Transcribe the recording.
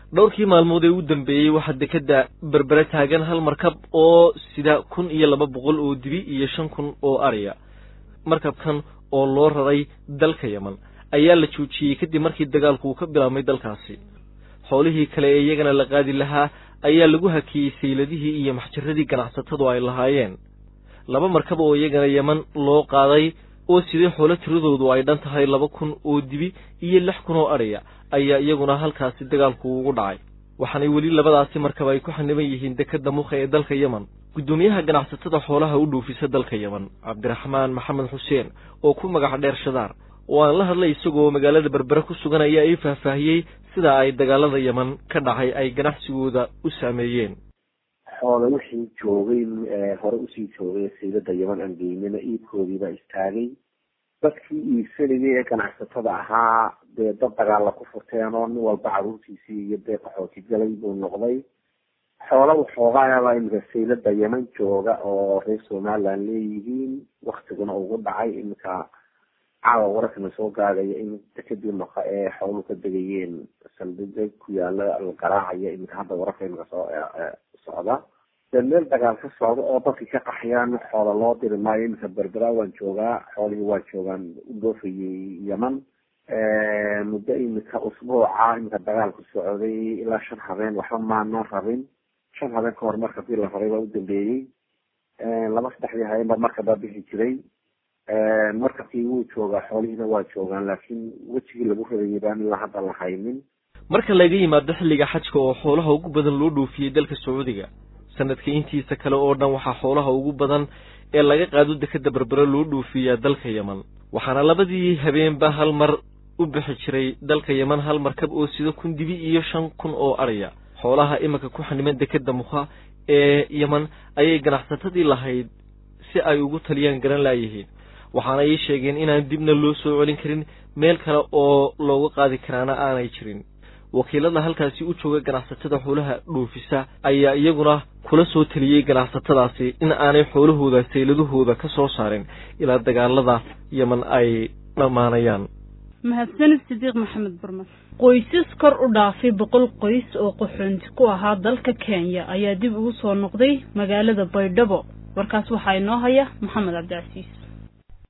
dhowrkii maalmood ee u dambeeyey waxaa dekedda berbere taagan hal markab oo sida kun iyo laba boqol oo dibi iyo shan kun oo ariya markabkan oo loo raray dalka yeman ayaa la joojiyey kadib markii dagaalku uu ka bilaabmay dalkaasi xoolihii kale ee iyagana la qaadi lahaa ayaa lagu hakiyey sayladihii iyo maxjaradii ganacsatadu ay lahaayeen laba markab oo iyagana yeman loo qaaday oo sidee xoolo tiradoodu ay dhan tahay laba kun oo dibi iyo lix kun oo adhiya ayaa iyaguna halkaasi dagaalku ugu dhacay waxaanay weli labadaasi markab ay ku xaniban yihiin dekedda mukha ee dalka yeman guddoomiyaha ganacsatada xoolaha u dhuufisa dalka yeman cabdiraxmaan maxamed xuseen oo ku magac dheer shadaar oo aan la hadlay isagoo magaalada berbere ku sugan ayaa ii faahfaahiyey sida ay dagaalada yeman ka dhacay ay ganacsigooda u saameeyeen xoola wixii joogay hore usii joogay saylada yeman aan geynina iibkoodiibaa istaagay dadkii iibsanayay ee ganacsatada ahaa dee dad dagaalla ku furteen oo nin walba caruurtiisii iyo dee qaxooti galay buu noqday xoola waxoogaayabaa iminka saylada yeman jooga oo reer somaliland leeyihiin waktiguna ugu dhacay iminka caawa wararkana soo gaadaya in dekadii noqa ee xooluhu ka degayeen saldhiga ku yaala la garaacaya iminka hadda wararka iminka soo socda dee meel dagaal ka socda oo dadkii ka qaxyaan xoola loo diri maayo iminka berbera waan joogaa xoolihii waa joogaan u dhoofayay yeman muddo iminka usbuuca iminka dagaalku socday ilaa shan habeen waxba maana rabin shan habeen ka hor markabkii la raray baa u dambeeyey laba saddexdii habeen baa markabaa bixi jiray markabkii wuu joogaa xoolihiina waa joogaan laakiin wejigii lagu radayay baan ilaa hadda la haynin marka laga yimaado xilliga xajka oo xoolaha ugu badan loo dhoofiyey dalka sacuudiga sanadka intiisa kale oo dhan waxaa xoolaha ugu badan ee laga qaado dekedda berbere loo dhoofiyaa dalka yeman waxaana labadii habeenba hal mar u bixi jiray dalka yeman hal markab oo sida kun dibi iyo shan kun oo ariya xoolaha iminka ku xaniman dekedda mukha ee yeman ayay ganacsatadii lahayd si ay ugu taliyaan garan laayihiin waxaana ii sheegeen inaan dibna loo soo celin karin meel kale oo looga qaadi karaana aanay jirin wakiilada halkaasi u jooga ganacsatada xoolaha dhoofisa ayaa iyaguna kula soo taliyey ganacsatadaasi in aanay xoolahooda sayladahooda ka soo saarin ilaa dagaalada yeman ay dhammaanayaan mahadsanid sidiiq maxamed barmad qoysas kor u dhaafay boqol qoys oo qaxoonti ku ahaa dalka kenya ayaa dib ugu soo noqday magaalada baydhabo warkaas waxaa inoo haya maxamed cabdicasiis